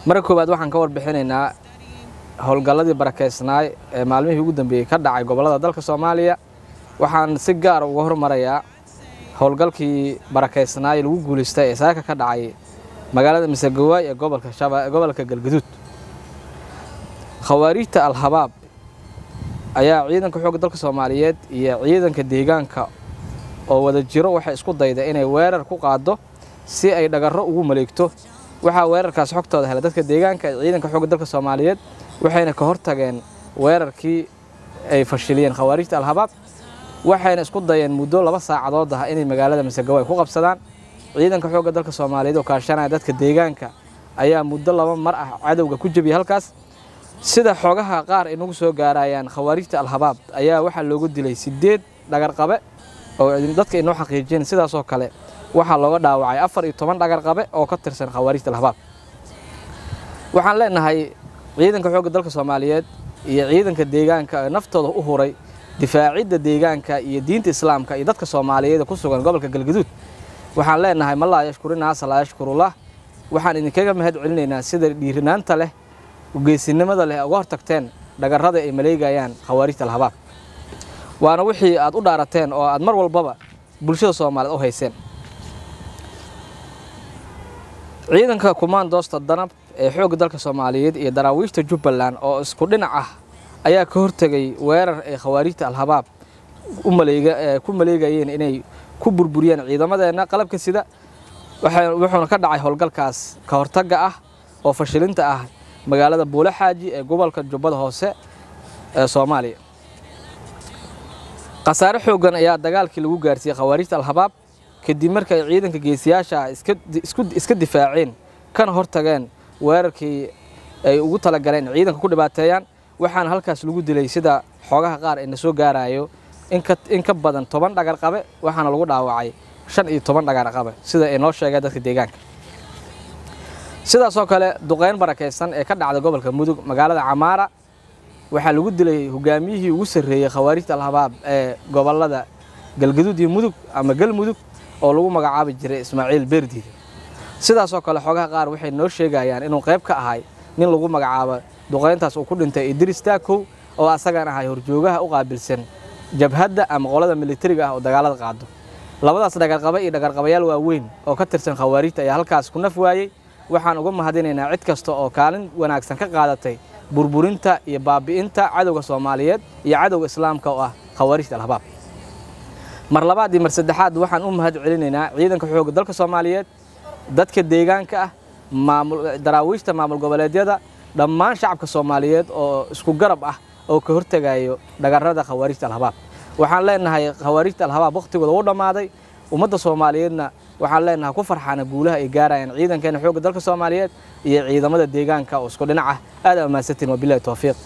marka koowaad waxaan ka warbixinaynaa howlgalladii barakeysnaay ee maalmihii ugu dambeeyey ka dhacay gobollada dalka soomaaliya waxaan si gaara uga hormarayaa howlgalkii barakeysnaay lagu guulaystay ee saaka ka dhacay magaalada misegawaay ee gobolka shaba gobolka galgaduud khawaariijta al-habaab ayaa ciidanka xoogga dalka soomaaliyeed iyo ciidanka deegaanka oo wada jiro waxay isku dayda inay weerar ku qaaddo si ay dhagarro ugu maleegto waxaa weerarkaas xogtooda helay dadka deegaanka ee ciidanka xoogga dalka soomaaliyeed waxayna ka hortageen weerarkii ay fashiliyeen khawaarijta al-habaab waxayna isku dayeen muddo laba saacadood ah inay magaalada misegawaay ku qabsadaan ciidanka xoogga dalka soomaaliyeed oo kaashanaya dadka deegaanka ayaa muddo laba mar ah cadowga ku jebiyay halkaas sida xogaha qaar inagu soo gaarayaan khawaarijta al-habaab ayaa waxaa loogu dilay sideed dhagarqabe oo dadka inoo xaqiijiyeen sidaasoo kale waxaa looga dhaawacay afar iyo toban dhagarqabe oo ka tirsan khawaarijta al-habaab waxaan leenahay ciidanka xoogga dalka soomaaliyeed iyo ciidanka deegaanka ee naftooda u huray difaacidda deegaanka iyo diinta islaamka iyo dadka soomaaliyeed ku sugan gobolka galgaduud waxaan leenahay ma laa yashkurinaasa laa yashkurullah waxaan idinkaga mahad celinaynaa sida dhiirinaanta leh ugeysinimada leh uga hortagteen dhagarrada ay maleegayaan khawaarijta al-habaab waana wixii aad u dhaarateen oo aad mar walbaba bulshada soomaaliyeed u hayseen ciidanka kumaandoosta danab ee xoogga dalka soomaaliyeed iyo daraawiishta jubbaland oo isku dhinac ah ayaa ka hortegay weerar ay khawaarijta al-habaab ku maleegayeen inay ku burburiyeen ciidamadeenna qalabka sida wuxuuna ka dhacay howlgalkaas ka hortagga ah oo fashilinta ah magaalada buule xaaji ee gobolka jubbada hoose ee soomaaliya khasaare xooggan ayaa dagaalkii lagu gaarsiiyey khawaarijta al-habaab kadib markay ciidanka geesiyaasha iska difaaceen kana hortageen weerarkii ay ugu talagaleen ciidanka ku dhibaateeyaan waxaana halkaas lagu dilay sida xoogaha qaar ee na soo gaarayo in ka badan toban dhagarqabe waxaana lagu dhaawacay shan iyo toban dhagarqabe sida ay noo sheegeen dadka deegaanka sidaasoo kale duqeyn barakaysan ee ka dhacda gobolka mudug magaalada camaara waxaa lagu dilay hogaamiyihii ugu sarreeyey khawaarijta al-habaab ee gobolada galgaduud iyo mudug ama galmudug oo lagu magacaabi jiray ismaaciil beerdiide sidaasoo kale xoogaha qaar waxay noo sheegayaan inuu qayb ka ahay nin lagu magacaabo duqeyntaas uu ku dhintay idris taakow oo asagan ahay horjoogaha u qaabilsan jabhadda ama qolada militariga ah oo dagaalada qaado labadaas dhagarqabe iyo dhagarqabayaal waaweyn oo ka tirsan khawaarijta ayaa halkaas ku naf waayey waxaan uga mahadinaynaa cid kasta oo kaalin wanaagsan ka qaadatay burburinta iyo baabi'inta cadowga soomaaliyeed iyo cadowga islaamka oo ah khawaarijta al-habaab mar labaad iyo mar saddexaad waxaan u mahad celinaynaa ciidanka xoogga dalka soomaaliyeed dadka deegaanka ah daraawiishta maamul goboleedyada dhammaan shacabka soomaaliyeed oo isku garab ah oo ka hortegayo dhagarrada khawaarijta al-habaab waxaan leenahay khawaarijta al-habaab wakhtigooda u dhammaaday ummadda soomaaliyeedna waxaan leenahay ku farxaana guulaha ay gaarayaan ciidankeena xoogga dalka soomaaliyeed iyo ciidamada deegaanka oo isku dhinac ah aad ammaansantiin wabilahi towfiiq